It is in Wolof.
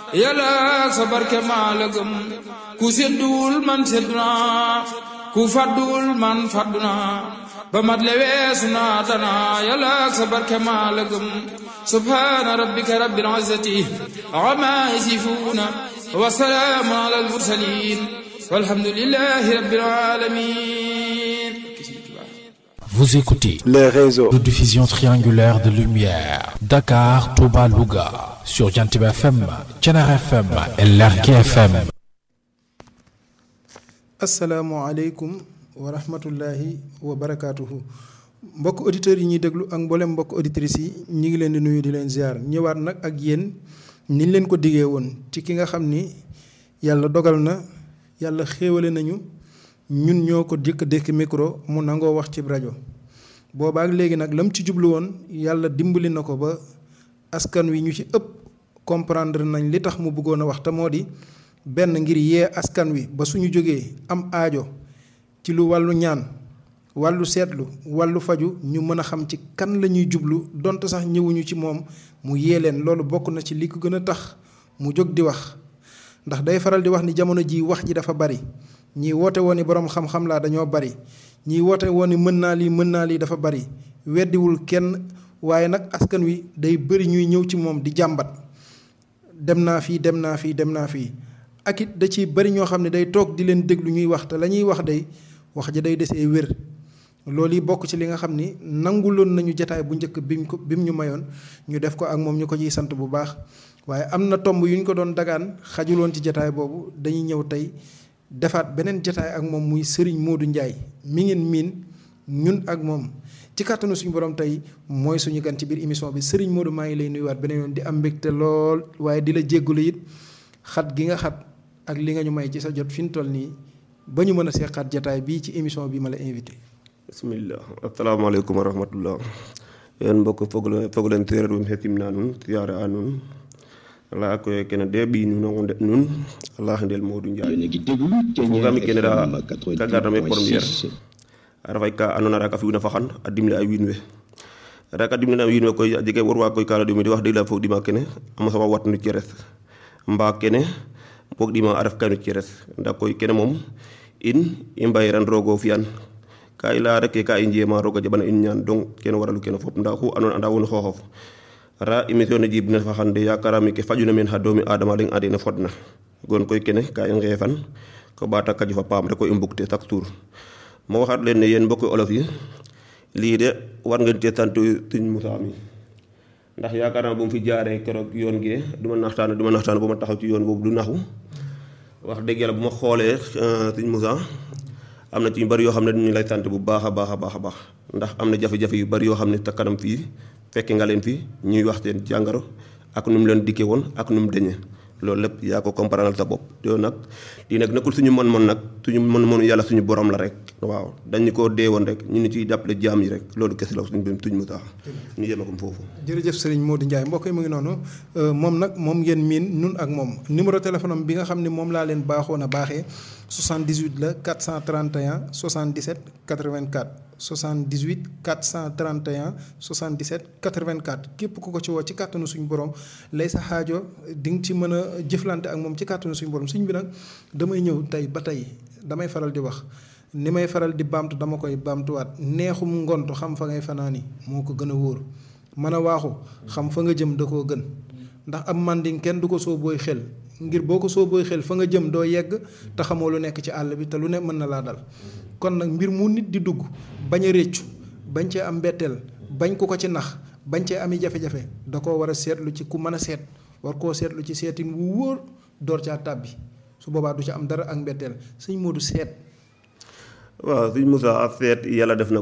yàlla sa barke maa la gëm ku sédduwul man séddu naa ku fàdduwul man fàddu naa ba mat le weesu naa danaa yàlla sa barke maa la gëm subhaana rabbika rabbil izzati ammaa yasifuuna wa salaamun alal mursaliin walhamdulillahi rabbil aalamiin Vous écoutez les réseaux de diffusion triangulaire de lumière Dakar, Touba, Louga sur Jantib FM, Thiénare FM et Lergui FM. asalaamualeykum wa rahmatullahi wa barakaatuhu mbokk auditeurs yi ñuy déglu ak mboolem mbokk auditrices yi ñu ngi leen di nuyu di leen ziar ñëwaat nag ak yéen niñ leen ko diggee woon ci ki nga xam ni yàlla dogal na yàlla xéewale nañu ñun ñoo ko dikk dékk micro mu nangoo wax ci rajo boobaak léegi nag lam ci jublu woon yàlla dimbali na ko ba askan wi ñu ci ëpp comprendre nañ li tax mu bëggoon a wax te moo di benn ngir yee askan wi ba suñu jógee am aajo ci lu wàllu ñaan wàllu seetlu wàllu faju ñu mën a xam ci kan la ñuy jublu donte sax ñëwuñu ci moom mu yee leen loolu bokk na ci li ko gën a tax mu jóg di wax ndax day faral di wax ni jamono ji wax ji dafa bari ñii woote woon ni boroom xam-xam laa dañoo bari ñii woote woon ni mën naa lii mën naa lii dafa bari weddiwul kenn waaye nag askan wi day bari ñuy ñëw ci moom di jàmbat dem naa fii dem naa fii dem naa fii ak it da ciy bari ñoo xam ne day toog di leen déglu ñuy wax te la ñuy wax day wax ja day desee wér loolu yi bokk ci li nga xam ni nanguloon nañu jataay bu njëkk bi mu ko bi mu ñu mayoon ñu def ko ak moom ñu ko ciy sant bu baax waaye am na tomb yu ñu ko doon dagaan xajuloon ci jataay boobu dañuy ñëw tey defaat beneen jataay ak moom muy Serigne Modou Ndiaye mi ngeen miin ñun ak moom ci kàttanu suñu borom tey mooy suñu gan ci biir émission bi Serigne Modou maa ngi lay nuyuwaat beneen yoon di am mbégte lool waaye di la jéggulu it xat gi nga xat ak li nga ñu may ci sa jot fi mu toll nii ba ñu mën a seqaat jataay bii ci émission bi ma la invité. bismillah asalaamaaleykum wa rahmatullah yéen mbokk foog leen foog leen séeréer um hesimna nuun siyaare a nuun ala koye kene de ɓiy nuun o ndeɗ nuun ala ndel Modou Ndiaye fogami kene da ka garame première a refay ka andoona yee raka fi'una faxan a dimle ay wiin we raka dimle a wiin we koy a jega warwa koy ka ɗumi de wax dëgg la fog ɗima kene a mosa wa wat no ceres mbaa kene boog ɗima a ref ka no ceres ndaa koy kene moom in i mbayiran roog o fi'an ka i leya rek ka i njema roog a jaɓana in ñaan donc kene waralu kene fop ndaa oxu andoona anda won xooxof ra émission ne jib ne faxan de yakarame ke fajuna meen xa doomi adama leŋ ande ne fodna gon koy kene ka i ngeefan ko ɓaata kaju fa paam rek o i mbug te chaque jour mo waxat leen ne yéen mbokki olof yi lii de war ngeen cee sant Sëñ Moussa mi ndax yaakaar naa bu mu fi jaaree keroog yoon gee du ma naxtaan du ma naxtaan ba ma taxaw ci yoon boobu du naxu wax dëgg yàlla bu ma xoolee Sëñ Moussa am na ci ñu bari yoo xam ne ñu lay sant bu baax a baax a baax a baax ndax am na jafe-jafe yu bari yoo xam ne te kanam fii fekke nga leen fi ñuy wax seen jàngaro ak nu mu leen dikkee woon ak nu mu deñee loolu lépp yaa ko comprendre sa bopp yow nag lii nag nekkul suñu mën-mën nag suñu mën-mënu yàlla suñu borom la rek waaw dañu koo dee woon rek ñu ni ciy jàppale jaam yi rek loolu kese la suñu bém tuñ mu tax ñu yema ko foofu jërëjëf Serigne Modou Ndiaye mbokk yi mu ngi noonu moom nag moom ngeen miin nun ak moom numéro téléphone am bi nga xam ne moom laa leen baaxoon a baaxee 78 la 431 77 84 78 431 77 84 képp ku ko ci woo ci kàttanu suñu borom lay sa xaajo di nga ci mën a jëflante ak moom ci kàttanu suñu borom suñ bi nag damay ñëw tey ba tey damay faral di wax ni may faral di baamtu dama koy baamtuwaat neexum ngont xam fa ngay fanaani moo ko gën a wóor mën a waaxu xam fa nga jëm da koo gën ndax am manding kenn du ko soo booy xel ngir boo ko soo booy xel fa nga jëm doo yegg te xamoo lu nekk ci àll bi te lu ne mën na laa dal kon nag mbir mu nit di dugg bañ a réccu bañ cee am mbetteel bañ ku ko ci nax bañ cee ami jafe-jafe da koo war a seetlu ci ku mën a seet war koo seetlu ci seetin wu wóor door caa tàbbi su boobaa du ca am dara ak mbetteel sëñ Modou seet waaw sëñ Moussa a seet yàlla def na